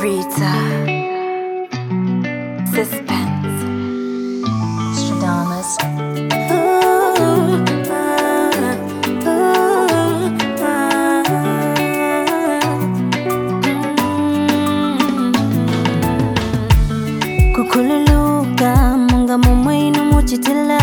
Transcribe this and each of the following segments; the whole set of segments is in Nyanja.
Rita. Suspense. Stradamus. kukhululuka munga mumwenu muchitila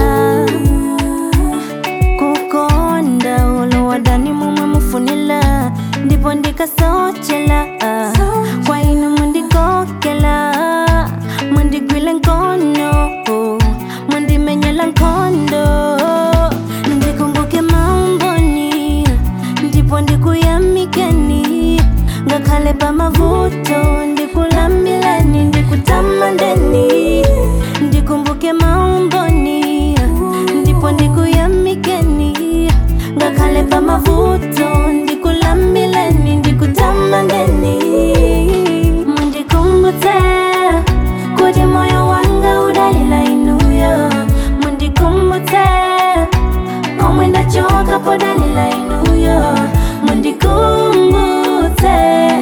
kukonda ulo wadani mumwe mufunila ndipo ndikasochela kwa inu mundikokela mundigwile nkono mundimenyela nkondo ndikumbuke maumboni ndipo ndikuyamikeni ngakhale pamavuto ndikulambileni ndikutamandeni ndikumbuke maumboni ndipo ndikuyamikeni ngakhale pamavuto ndikulambileni ndikutamandeni mundikumbutse kuti moyo wanga udalila inuyo mundikumbutse omwe ndachoka podalila inuyo mundikumbutse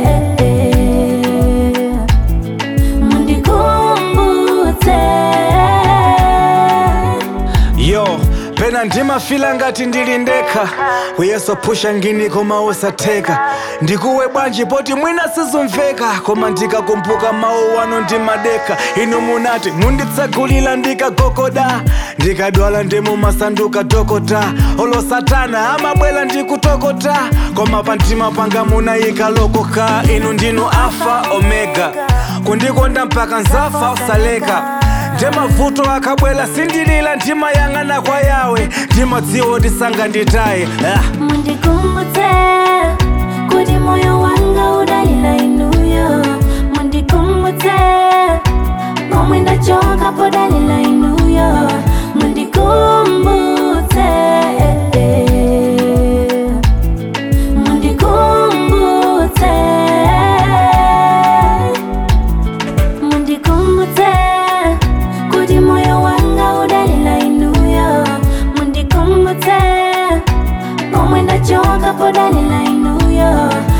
mundikumbutse yo pena ndimafila ngati ndili ndekha kuyeso phusha ngini koma usatheka ndikuwe bwanji poti mwina sizumveka koma ndikakumbuka mawu wano ndimadekha inu munati munditsegulira ndikagogoda ndikadwala ndimumasanduka dokota olo satana amabwera ndikutokota koma pamtima panga munayika lokoka inu ndinu alfa omega kundikonda mpaka nzafa usaleka ndemavuto akabwela sindilila ndimayang'ana kwa yawe ndimadziwa ndisanga nditaye ah. mundikumbutse kuti moyo wanga udalila inuyo mundikumbutse pomwe ndachoka podalila inuyo mundikumbutse mundikumbutse mundikumbutse kuti moyo wanga udalila inuyo mundikumbutse pomwe ndachoka podalila inuyo